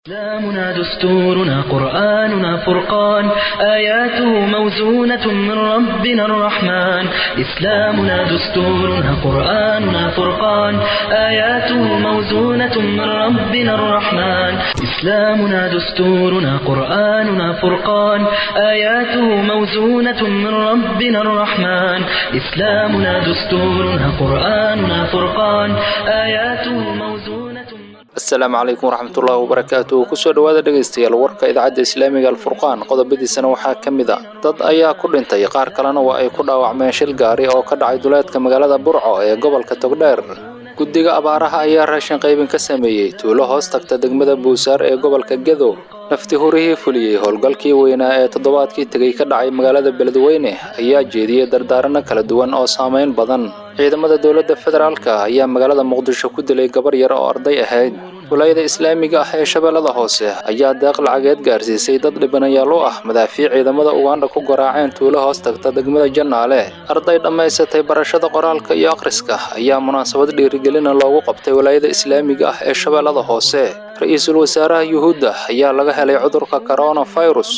إسلامنا دستورنا قرآننا فرقان آياته موزونة من ربنا الرحمن إسلامنا دستورنا قرآننا فرقان آياته موزونة من ربنا الرحمن إسلامنا دستورنا قرآننا فرقان آياته موزونة من ربنا الرحمن إسلامنا دستورنا قرآننا فرقان آياته موزونة من asalaamu calaykum waraxmatullaahi wabarakaatu kusoo dhowaada dhegaystayaal warka idaacadda islaamiga alfurqaan qodobadiisana waxaa ka mid a dad ayaa ku dhintay qaar kalena waa ay ku dhaawacmeen shil gaari oo ka dhacay duleedka magaalada burco ee gobolka togdheer guddiga abaaraha ayaa raashin qaybin ka sameeyey tuulo hoos tagta degmada buusaar ee gobolka gedo nafti hurihii fuliyey howlgalkii weynaa ee toddobaadkii tegey ka dhacay magaalada beledweyne ayaa jeediyey dardaaranno kala duwan oo saameyn badan ciidamada dowladda federaalka ayaa magaalada muqdisho ku dilay gabar yar oo arday ahayd walaayada islaamiga ah ee shabeellada hoose ayaa deeq lacageed gaarsiisay dad dhibanayaal u ah madaafiic ciidamada ugandha ku garaaceen tuulo hoos tagta degmada jannaale arday dhammaysatay barashada qoraalka iyo akhriska ayaa munaasabad dhiirigelina loogu qabtay walaayada islaamiga ah ee shabeellada hoose ra-iisul wasaaraha yuhuudda ayaa laga helay cudurka coronavirus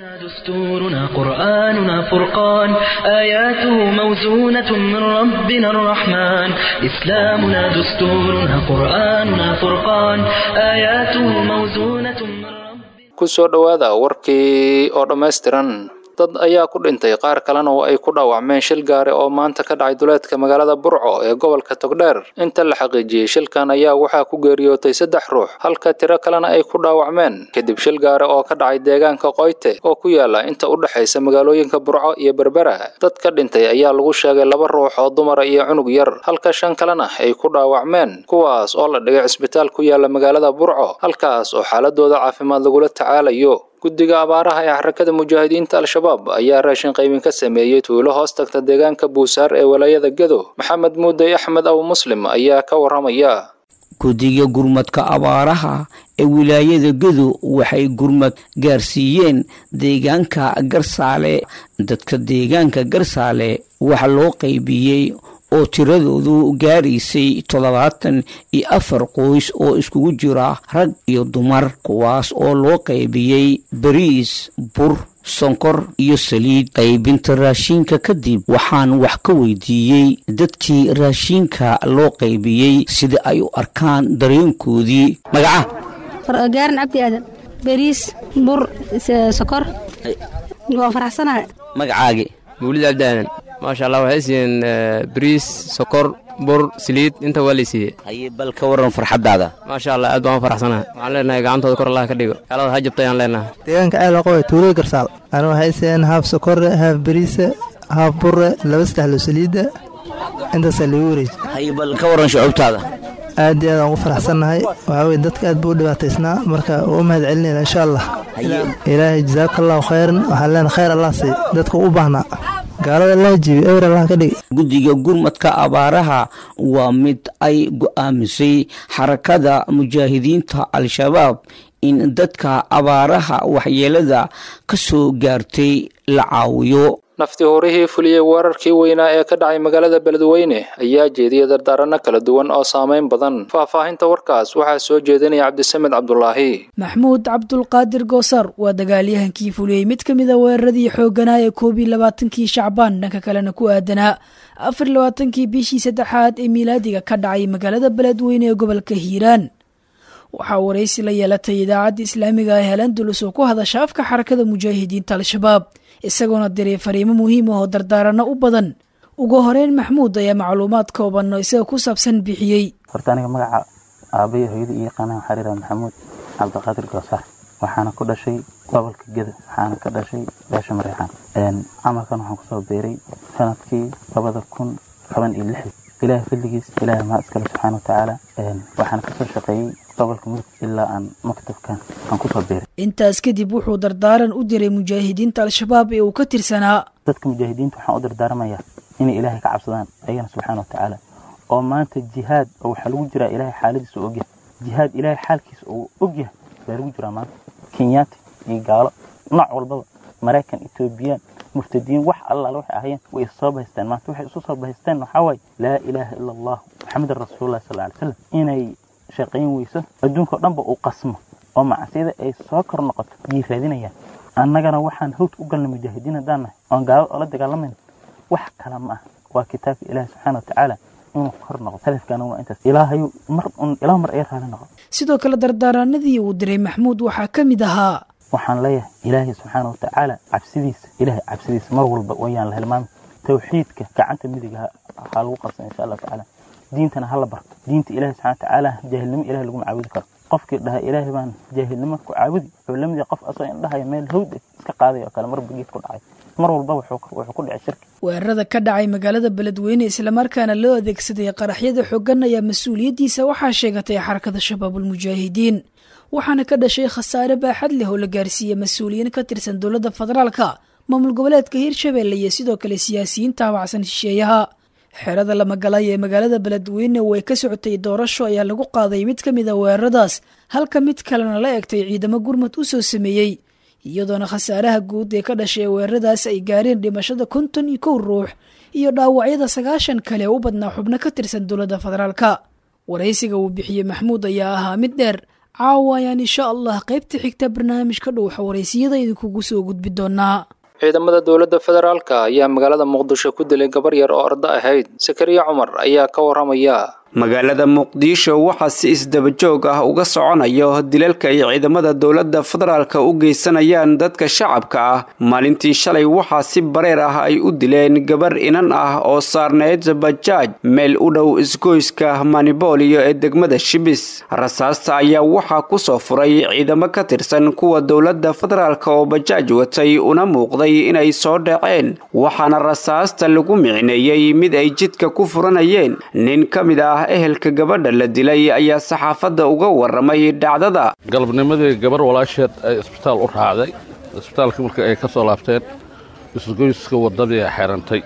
دستورنا قرآننا فرقان آياته موزونة من ربنا الرحمن إسلامنا دستورنا قرآننا فرقان آياته موزونة من ربنا ku soo dhowaada warkii oo dhammaystiran dad ayaa ku dhintay qaar kalena oo ay ku dhaawacmeen shil gaari oo maanta ka dhacay duleedka magaalada burco ee gobolka togdheer inta la xaqiijiyey shilkan ayaa waxaa ku geeriyootay saddex ruux halka tiro kalena ay ku dhaawacmeen kadib shil gaari oo ka dhacay deegaanka qoyte oo ku yaala inta u dhexaysa magaalooyinka burco iyo berbera dad ka dhintay ayaa lagu sheegay laba ruux oo dumara iyo cunug yar halka shan kalena ay ku dhaawacmeen kuwaas oo la dhigay cisbitaal ku yaala magaalada burco halkaas oo xaaladooda caafimaad lagula tacaalayo guddiga abaaraha ee xarakada mujaahidiinta al-shabaab ayaa raashin qaybin ka sameeyey tuulo hoos tagta deegaanka buusaar ee walaayada gedo maxamed muudey axmed abu muslim ayaa ka waramaya guddiga gurmadka abaaraha ee wilaayada gedo waxay gurmad gaarsiiyeen deegaanka garsaale dadka deegaanka garsaale waxa loo qaybiyey oo tiradoodu gaaraysay toddobaatan iyo afar qoys oo iskugu jira rag iyo dumar kuwaas oo loo qaybiyey bariis bur sonkor iyo saliid qaybinta raashiinka kadib waxaan wax ka weydiiyey dadkii raashiinka loo qaybiyey sida ay u arkaan dareenkoodii magaca gaaran cabdi aadan bariis bur sokor waa faraxsanahay magacaagi mawlid cabdi aadan maasha allah waxay siiyeen bariis sokor bur saliid inta waa lay siiyey haye bal ka waran farxaddaada maasha allah aad baan u faraxsanahay waxaan leenahay gacantooda kor allah ka dhigo gaalada ha jabtay aan leenahay deegaanka ceelaqowe tuulada garsaal anu waxay siiyeen haaf sokore haaf bariise haaf bure laba saddexlo saliidda intaasaa lagu wareeji haye bal ka waran shucuubtaada aad iyo aad aan ugu faraxsannahay waxaa weye dadka aad buu u dhibaataysnaa marka waa u mahad celinayna insha allah ilaahay jasaakallaahu khayran waxaan leenahay khayr allah sii dadka u baahnaa gaalada allah jibi ewer allah ka dhigi guddiga gurmadka abaaraha waa mid ay go'aamisay xarakada mujaahidiinta al-shabaab in dadka abaaraha waxyeelada ka soo gaartay la caawiyo nafti horihii fuliyey weerarkii weynaa ee ka dhacay magaalada beledweyne ayaa jeediyey dardaaranno kala duwan oo saameyn badan faahfaahinta warkaas waxaa soo jeedinaya cabdisamed cabdulaahi maxmuud cabdulqaadir goosar waa dagaalyahankii fuliyey mid ka mid a weeraradii xoogganaa ee koob iyo labaatankii shacbaan dhanka kalena ku aadanaa afar labaatankii bishii saddexaad ee miilaadiga ka dhacay magaalada beledweyne ee gobolka hiiraan waxaa waraysi la yeelatay idaacadda islaamiga ah helandulus oo ku hadasha afka xarakada mujaahidiinta al-shabaab isagoona diray fariimo muhiim ah oo dardaaranno u badan ugu horeyn maxmuud ayaa macluumaad kooban oo isaga ku saabsan bixiyey horta aniga magaca aabbayo hooyada iyo yaqaanaan waxaa layidhaha maxamuud cabdiqaadir goosaar waxaana ku dhashay gobolka geda waxaana ka dhashay beesha mareexaan camalkan waxaan kusoo beeray sanadkii labada kun toban iyo lixdii ilaahay fadligiis ilaahay maa iskale subxaana watacaala waxaana kasoo shaqeeyey gobolka mudug ilaa aan maktabkan aan kusoo beeray intaas kadib wuxuu dardaaran u diray mujaahidiinta al-shabaab ee uu ka tirsanaa dadka mujaahidiinta waxaan u dardaarmayaa inay ilaahay ka cabsadaan ayagana subxaana watacaala oo maanta jihaad oo waxaa lagu jiraa ilaahay xaaladiisa ogyahay jihaad ilaahay xaalkiisa uu ogyahay baa lagu jiraa maanta kenyaati iyo gaalo nooc walbaba maraykan etoobiyaan murtadiin wax allaale waxay ahayeen way soo bahaysteen maanta waxay isu soo bahaysteen waxaa waaye laa ilaaha ila allah maxamedan rasuulullahi sal alay slam inay shaqayn weyso adduunka o dhanba uu qasmo oo macsiyada ay soo kor noqoto yay raadinayaan annagana waxaan hawd u galnay mujaahidiin haddaan nahay oon gaalada oola dagaalamayna wax kale ma ah waa kitaabka ilaahi subxaana watacaala inuu kor noqdo hadafkaana waa intaas ilaahayu mar un ilaa mar ay raali noqo sidoo kale dardaaranadii uu diray maxmuud waxaa ka mid ahaa waxaan leeyahay ilaahay subxaana watacaala cabsidiisa ilaahay cabsidiisa mar walba wayaan la hilmaami tawxiidka gacanta midiga waxaa lagu qabsan insha allahu tacaala diintana hala barto diinta ilahi subxana watacaala jaahilnimo ilahi laguma caabudi karo qofkii dhaha ilaahay baan jaahilnimo ku caabudi wuxuu la mid yahay qof asoo indhahaya meel hawd iska qaaday oo kale marba geed ku dhacay mar walba wuxuu ku dhicay shirki weerarada ka dhacay magaalada beledweyne islamarkaana loo adeegsaday qaraxyada xooggan ayaa mas-uuliyaddiisa waxaa sheegatay xarakada shabaabulmujaahidiin waxaana ka dhashay khasaare baaxad leh oo la gaarsiiyey mas-uuliyiin ka tirsan dowladda federaalka maamul goboleedka hirshabeelle iyo sidoo kale siyaasiyiin taabacsan shisheeyaha xerada lamagalay ee magaalada beledweyne oo ay ka socotay doorasho ayaa lagu qaaday mid ka mid a weeraradaas halka mid kalena la egtay ciidamo gurmud u soo sameeyey iyadoona khasaaraha guud ee ka dhashay weeraradaas ay gaareen dhimashada konton iyo kow ruux iyo dhaawacyada sagaashan kale u badnaa xubno ka tirsan dowladda federaalka waraysiga uu bixiyey maxmuud ayaa ahaa mid dheer caawa ayaan insha allah qaybta xigta barnaamijka dhowxa waraysiyada idinkugu soo gudbi doonaa ciidamada dowladda federaalka ayaa magaalada muqdisho ku dilay gabar yar oo ardo ahayd sakariya cumar ayaa ka waramaya magaalada muqdisho waxaa si isdabajoog ah uga soconayo dilalka ay ciidamada dowladda federaalka u geysanayaan dadka shacabka ah maalintii shalay waxaa si bareer ah ay u dileen gabar inan ah oo saarneyd bajaaj meel u dhow isgoyska manibooliyo ee degmada shibis rasaasta ayaa waxaa ku soo furay ciidamo ka tirsan kuwa dowladda federaalka oo bajaaj watay una muuqday inay soo dhaceen waxaana rasaasta lagu micneeyey mid ay jidka ku furanayeen nin ka mid ah ehelka gabadha la dilay ayaa saxaafadda uga waramay dhacdada galabnimadii gabar walaasheed ay isbitaal u raacday isbitaalkii marka ay ka soo laabteen isgoyska waddadii ay xirantay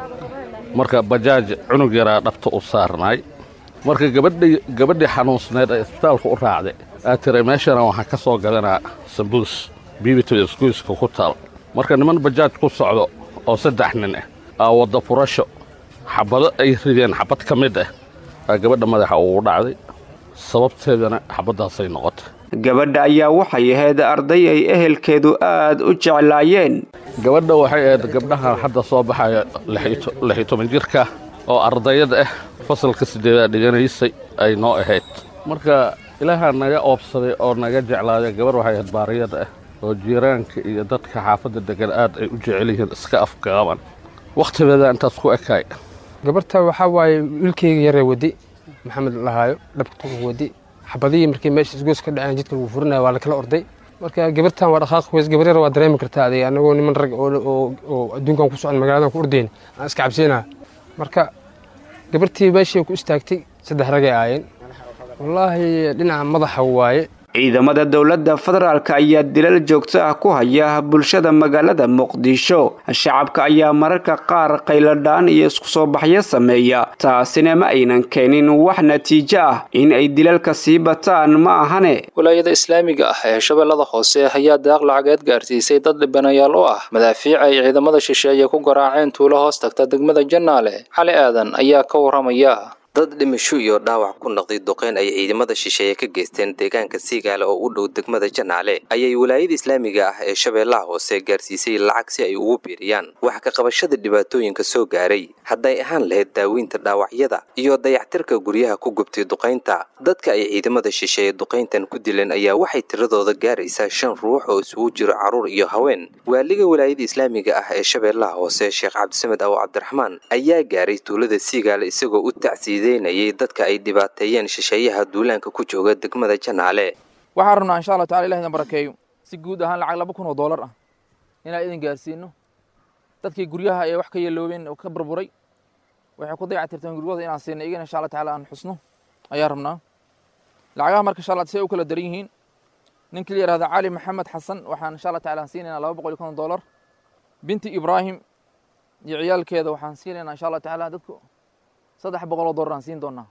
marka bajaaj cunug yaraa dhabta u saarnaay marka gabadhii xanuunsneed ay isbitaalka u raacday aad tiray meeshana waxaan ka soo gadanaa sambuus biibita isgoyska ku taal marka niman bajaaj ku socdo oo saddex nin ah aa wadda furasho xabado ay rideen xabad ka mid ah aa gabadha madaxa ugu dhacday sababteedana xabaddaasay noqotay gabadha ayaa waxay ahayd arday ay ehelkeedu aad u jeclaayeen gabadha waxay ahayd gabdhahan hadda soo baxaya lixyo toban jirka oo ardayada ah fasalka sideedaad dhiganaysay ay noo ahayd marka ilaahaa naga oobsaday oo naga jeclaaday gabarh waxay ahayd baariyada ah oo jiiraanka iyo dadka xaafadda degan aad ay u jecel yihiin iska afgaaban wakhtigeeda intaas ku ekaay gabarta waxaa waaye wiilkeyga yaree wadi maxamed lahaayo dhabka wadi xabadihii markii meesha isgoos ka dhaceen jidka lagu furinaya waa lakala orday marka gabartan waa dhaqaaq weys gabar yar waa dareemi kartaa adig anagoo niman rag oo adduunkan ku socon magaaladan ku ordayn aan iska cabsiinaa marka gabartii meeshii ku istaagtay saddex ragay aayeen wallaahi dhinaca madaxa waaye ciidamada dowladda federaalka ayaa dilal joogto ah ku haya bulshada magaalada muqdisho shacabka ayaa mararka qaar qayladhaan iyo isku soo baxyo sameeya taasina ma aynan keenin wax natiijo ah in ay dilalka sii bataan ma ahane walaayada islaamiga ah ee shabeellada hoose ayaa daaq lacageed gaarsiisay dad dhibanayaal u ah madaafiic ay ciidamada shisheeye ku garaaceen tuulo hoos tagta degmada jannaale cali aadan ayaa ka waramaya dad dhimasho iyo dhaawac ku noqday duqeyn ay ciidamada shisheeye ka geysteen deegaanka siigaale oo u dhow degmada janaale ayay walaayada islaamiga ah ee shabeellaha hoose gaarsiisay lacag si ay ugu biiriyaan wax ka qabashada dhibaatooyinka soo gaaray hadday ahaan lahayd daaweynta dhaawacyada iyo dayactirka guryaha ku gubtay duqaynta dadka ay ciidamada shisheeye duqayntan ku dileen ayaa waxay tiradooda gaaraysaa shan ruux oo isugu jiro carruur iyo haween waaliga walaayada islaamiga ah ee shabeellaha hoose sheekh cabdisamed awo cabdiraxmaan ayaa gaaray tuulada siigaale isagoo u tacsiiday dadka ay dhibaateeyeen shisheeyaha duulaanka ku jooga degmada janaale waxaan rabnaa insha allah tacala ilah idin barakeeyo si guud ahaan lacag laba kun oo doolar ah inaan idin gaarsiino dadkii guryaha ee wax ka yeeloobeen oo ka burburay waxay ku dayactirteen guryahooda inaan siino iyagana insha allah tacala aan xusno ayaan rabnaa lacagaha marka insha allah say u kala daran yihiin ninkii la yihahda cali maxamed xasan waxaan insha allah tacala aan siinaynaa laba boqol iyo konton doolar binti ibraahim iyo ciyaalkeeda waxaan siinaynaa insha allah tacala dadku saddex boqol oo doolar aan siin doonaa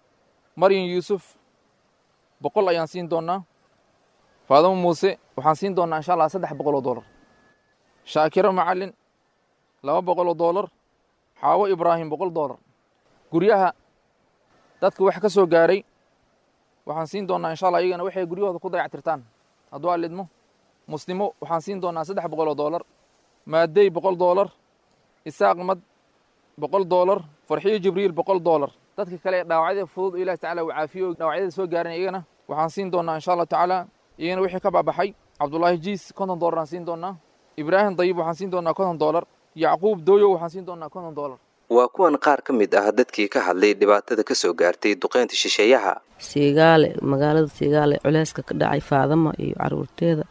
maryan yuusuf boqol ayaan siin doonaa faadamo muuse waxaan siin doonaa insha allah saddex boqol oo doolar shaakiro macalin laba boqol oo doolar xaawo ibraahim boqol doolar guryaha dadka wax ka soo gaaray waxaan siin doonaa insha allah iyagana waxay guryahooda ku dayactirtaan hadduu alidmo muslimo waxaan siin doonaa saddex boqol oo doolar maadey boqol doolar isaaq mad boqol doolar farxiyo jibriil boqol doolar dadka kale ee dhaawacyada fudud ilahi tacala uu caafiyo dhaawacyada soo gaaran iyagana waxaan siin doonaa insha allahu tacaala iyagana wixii ka baabaxay cabdullaahi jiis konton doolar aan siin doonaa ibraahim dayib waxaan siin doonaa konton doolar yacquub dooyo waxaan siin doonaa konton doolar waa kuwan qaar ka mid ah dadkii ka hadlay dhibaatada ka soo gaartay duqeynta shisheeyaha siigaale magaalada siigaale culeyska ka dhacay faadama iyo caruurteeda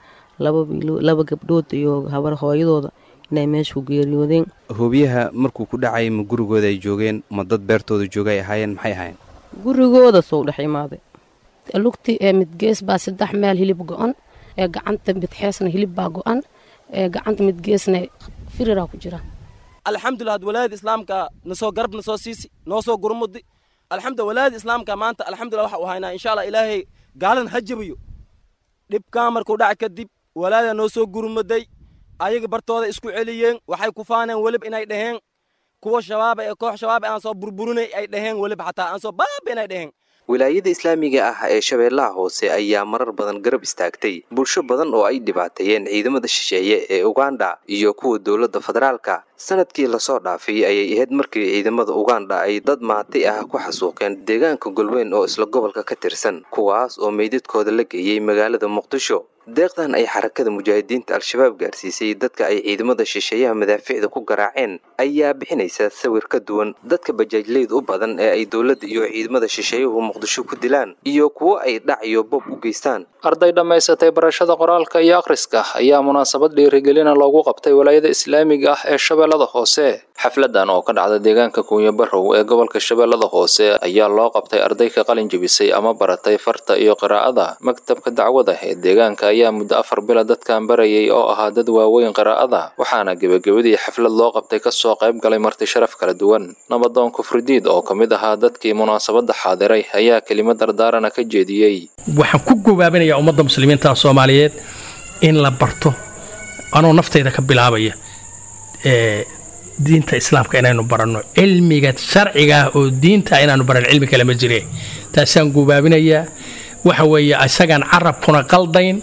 laba gabdhood iyo habar hooyadooda inay meesha ku geeriyoodeen hoobiyaha markuu ku dhacay ma gurigooda ay joogeen ma dad beertooda jooga ay ahaayeen maxay ahaayeen gurigooda soo dhex imaaday lugti ee midgees baa saddex meel hilib go-an ee gacanta midxeesna hilib baa go-an ee gacanta midgeesna firiraa ku jira alxamdulilah had walaayada islaamka nasoo garab nasoo siisi noo soo gurmudi alxamdu walaayada islaamka maanta alxamdulilah waxa uu haynaa insha allah ilaahay gaalan ha jabiyo dhibkaa markuu dhaca kadib walaayada noo soo gurmuday ayaga bartooda isku celiyeen waxay ku faaneen welib inay dhaheen kuwa shabaaba ee koox shabaaba aan soo burburinay ay dhaheen welib xataa aan soo baaba inay dhaheen wilaayada islaamiga ah ee shabeellaha hoose ayaa marar badan garab istaagtay bulsho badan oo ay dhibaateeyeen ciidamada shisheeye ee uganda iyo kuwa dowladda federaalka sanadkii lasoo dhaafay ayay ahayd markii ciidamada uganda ay dad maatay ah ku xasuuqeen deegaanka golweyn oo isla gobolka ka tirsan kuwaas oo meydadkooda la geeyey magaalada muqdisho deeqdan ay xarakada mujaahidiinta al-shabaab gaarsiisay dadka ay ciidamada shisheeyaha madaaficda ku garaaceen ayaa bixinaysa sawir ka duwan dadka bajaajleyd u badan ee ay dowladda iyo ciidamada shisheeyuhu muqdisho ku dilaan iyo kuwo ay dhac iyo bob u geystaan arday dhammaysatay barashada qoraalka iyo akhriska ayaa munaasabad dhiirigelina loogu qabtay walaayada islaamiga ah ee shabeellada hoose xafladan oo ka dhacda deegaanka kuunya barrow ee gobolka shabeellada hoose ayaa loo qabtay arday ka qalin jebisay ama baratay farta iyo qiraa'ada maktabka dacwada ee deegaanka ayaa muddo afar bila dadkan barayay oo ahaa dad waaweyn qiraa'ada waxaana gebagabadii xaflad loo qabtay kasoo qayb galay marti sharaf kala duwan nabadoon kufridiid oo ka mid ahaa dadkii munaasabadda xaadiray ayaa kelimad dardaarana ka jeediyey waxaan ku gobaabinayaa ummadda muslimiinta soomaaliyeed in la barto anoo naftayda ka bilaabaya ee diinta islaamka inaynu baranno cilmiga sharciga ah oo diinta inaanu baran cilmi kale ma jire taasaan gubaabinayaa waxa weeye isagaan carabkuna qaldayn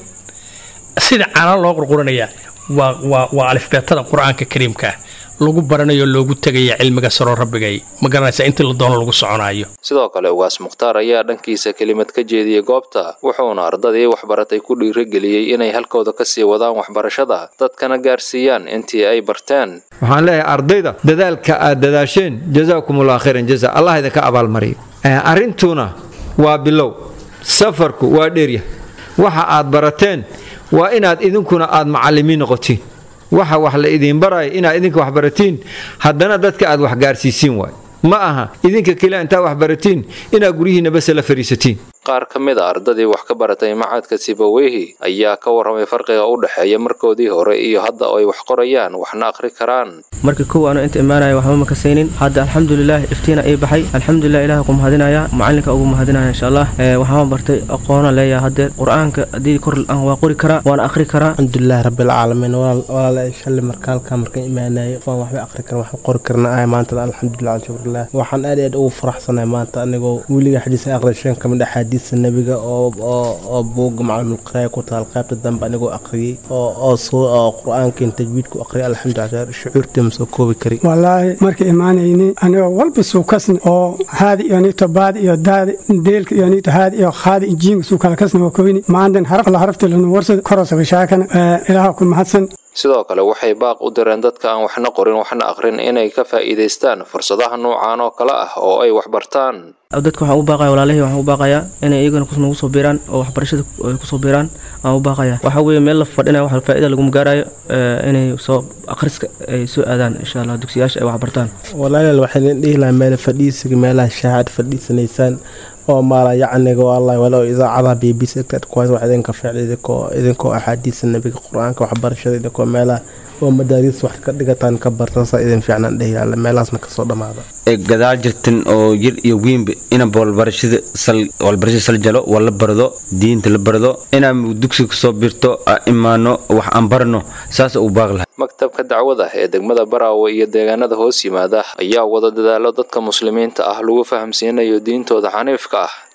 sida caana loo qurquranayaa waa waa waa alifbeetada qur-aanka kariimka ah lagu baranayo loogu tegaya cilmiga saroo rabbigay ma garanaysa intii la doono lagu soconaayo sidoo kale ugaas mukhtaar ayaa dhankiisa kelimad ka jeediyey goobta wuxuuna ardadii waxbaratay ku dhiirigeliyey inay halkooda kasii wadaan waxbarashada dadkana gaarsiiyaan intii ay barteen waxaan leeyahay ardayda dadaalka aad dadaasheen jasaakumullah khayran jaza allah idinka abaalmariyo arrintuna waa bilow safarku waa dheerya waxa aad barateen waa inaad idinkuna aad macallimiin noqotiin waxa wax la idiin baraya inaad idinka wax baratiin haddana dadka aad wax gaarsiisiin waay ma aha idinka keliya intaad wax baratiin inaad guryihiinna base la fadhiisatiin qaar ka mid a ardadii wax ka baratay macadka sibaweyhi ayaa ka warramay farqiga u dhexeeya markoodii hore iyo hadda oo ay wax qorayaan waxna akhri karaan markii kow aanu inta imaanaya waxba ma kasaynin hadda alxamdulilah iftiina ii baxay alxamdulilah ilaah ku mahadinaya macalinka ugu mahadinaya insha allah waxaan bartay aqoona leeyahay haddee qur-aanka haddii kor aan waa qori karaa waana akhri karaa alxamdulilah rabbilcaalamiin walaala shalli marka halkaa marka imaanaya waan waxba akhri karan waxba qori karna ay maanta alxamdulilah alshukrillah waxaan aad aad ugu faraxsanahay maanta anigoo weliga xadiisa akhri shan kamid ah xadiisa nabiga oo oo oo buugga macalumulqiraaya ku taal qaybta dambe anigoo akhriyey oo oo soo oo qur-aankan tajwiidku akhriyay alxamdulilah shucuurtii ma soo koobi kari wallaahi marka imaanayni anigoo walba suukasni oo haadi iyo nito baadi iyo daadi deelka iyo nito haadi iyo khaadi injiinga suukala kasni waa koyni maandan haraf la harafta lanu warsad korosaga shaakana ilaaha ku mahadsan sidoo kale waxay baaq u direen dadka aan waxna qorin waxna akhrin inay ka faa'iidaystaan fursadaha noocan oo kale ah oo ay waxbartaan dadka waxaan u baaqaya walaalihii waxaan u baaqayaa inay iyagana nagu soo biiraan oo waxbarashada ay kusoo biiraan aan u baaqaya waxaa weeye meel la fadhinaya wax faa'iida laguma gaarayo inay soo akhriska ay soo aadaan insha allah dugsiyaasha ay waxbartaan walaalayaal waxaan dhihi lahaa meel fadhiisiga meelaha shaacad fadhiisanaysaan oo maala yacniga wallahi walow idaacadaha b b c kuwaas wax idinka ficil idinkoo idinkoo axaadiisa nabiga qur-aanka waxbarashada idinkoo meelaha oo madaariis wax ka dhigataan ka bartan saa idin fiicnaan dhehiyaala meelahaasna kasoo dhammaada gadaal jirtan oo yir iyo wiinba inaba walbarashada sal walbarashada sal jalo waa la bardo diinta la bardo inaan dugsiga kasoo birto imaano wax aan barno saas uu baaq lahay maktabka dacwada ee degmada baraawe iyo deegaanada hoos yimaada ayaa wada dadaalo dadka muslimiinta ah lagu fahamsiinayo diintooda xaniifka ah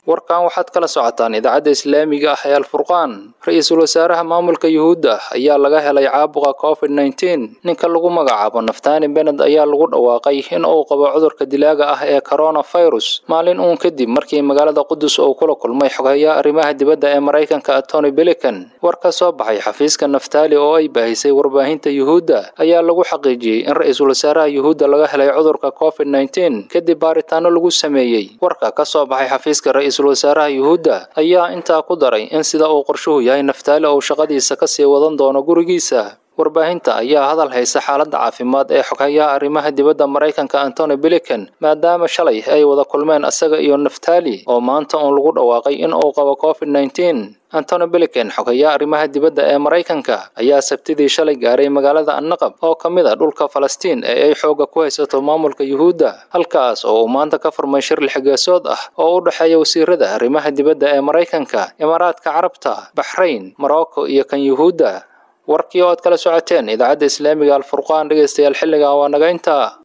warkan waxaad kala socotaan idaacadda islaamiga ah ee alfurqaan ra-iisul wasaaraha maamulka yuhuudda ayaa laga helay caabuqa covid nneteen ninka lagu magacaabo naftani bened ayaa lagu dhawaaqay in uu qabo cudurka dilaaga ah ee coronavirus maalin uun kadib markii magaalada qudus uu kula kulmay xoghayaha arrimaha dibadda ee maraykanka tony bilican war ka soo baxay xafiiska naftali oo ay baahisay warbaahinta yuhuudda ayaa lagu xaqiijiyey in ra-iisul wasaaraha yuhuudda laga helay cudurka covid nneteen kadib baaritaano lagu sameeyey warka ka soo baxay xafiiska ra-iisul wasaaraha yuhuudda ayaa intaa ku daray in sida uu qorshuhu yahay naftaali uu shaqadiisa kasii wadan doono gurigiisa warbaahinta ayaa hadal haysa xaaladda caafimaad ee xoghayaha arrimaha dibadda maraykanka antony bilican maadaama shalay ay wada kulmeen isaga iyo naftali oo maanta uun lagu dhawaaqay in uu qabo covid nneteen antony bilican xoghayaha arrimaha dibadda ee maraykanka ayaa sabtidii shalay gaaray magaalada annaqab oo ka mid a dhulka falastiin ee ay xoogga ku haysato maamulka yuhuudda halkaas oo uu maanta ka furmay shir lixgeesood ah oo u dhexeeya wasiirada arrimaha dibadda ee maraykanka imaaraadka carabta baxrayn morocco iyo kan yuhuudda warkii oo aad kala socoteen idaacadda islaamiga alfurqaan dhegaystayaal xilligan waa naga intaa